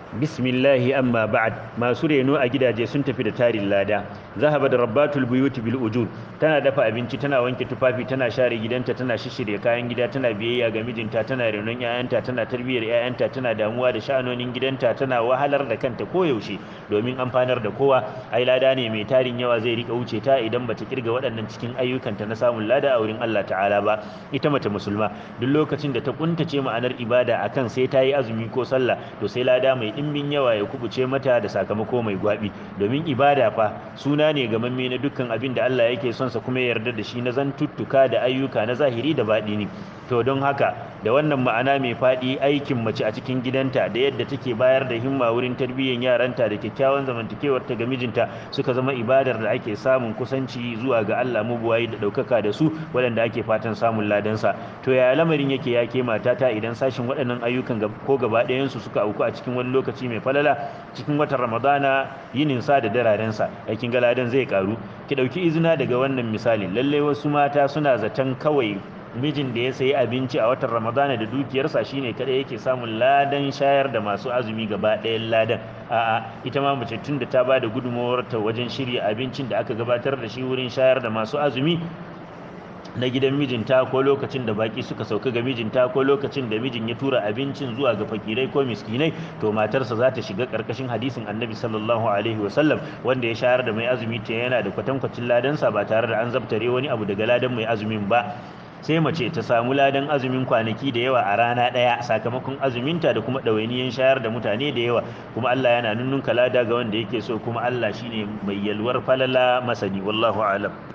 bismillahi amma ba'ad masu reno a gidaje sun tafi da tarin lada zahaba da rabbatul buyuti bil ujur tana dafa abinci tana wanke tufafi tana share gidanta tana shishirya kayan gida tana biyayya ga mijinta tana renon 'ya'yanta tana tarbiyyar 'ya'yanta tana damuwa da sha'anonin gidanta tana wahalar da kanta koyaushe domin amfanar da kowa ai lada ne mai tarin yawa zai rika wuce ta idan bata kirga waɗannan cikin ayyukanta na samun lada a wurin Allah ta'ala ba ita mace musulma duk lokacin da ta kuntace ma'anar ibada akan sai ta yi azumi ko sallah to sai lada mai ɗimbin yawa ya kubuce mata da sakamako mai gwabi domin ibada fa suna ne gamamme na dukkan abin da Allah yake son sa kuma ya yarda da shi na zantuttuka da ayyuka na zahiri da baɗini to don haka da wannan ma'ana mai faɗi aikin mace a cikin gidanta da yadda take bayar da himma wurin tarbiyyar yaranta da kyakkyawan zamantakewar ta ga mijinta suka zama ibadar da ake samun kusanci zuwa ga Allah mubuwayi da ɗaukaka da su waɗanda ake fatan samun ladansa to yaya lamarin yake ya ke matata idan sashin waɗannan ayyukan ko gaba ɗayansu suka auku a cikin wani lokaci mai falala cikin watan ramadana yinin sa da dararensa aikin galadan zai karu ki ɗauki izina daga wannan misali lallai wasu mata suna zaton kawai mijin da ya sayi abinci a watan ramadana da dukiyarsa shine kada yake samun ladan shayar da masu azumi gaba ɗayan ladan a'a ita ma mace tun da ta ba da ta wajen shirya abincin da aka gabatar da shi wurin shayar da masu azumi na gidan mijinta ko lokacin da baki suka sauka ga mijinta ko lokacin da mijin ya tura abincin zuwa ga fakirai ko miskinai to matarsa za ta shiga karkashin hadisin annabi sallallahu alaihi wasallam wanda ya shayar da mai azumi ta yana da kwatankwacin ladansa ba tare da an zabtare wani abu daga ladan mai azumin ba sai mace ta samu ladan azumin kwanaki da yawa a rana ɗaya sakamakon azuminta da kuma ɗawainiyan shayar da mutane da yawa kuma Allah yana nunnunka lada ga wanda yake so kuma Allah shine mai yalwar falala masani wallahu alam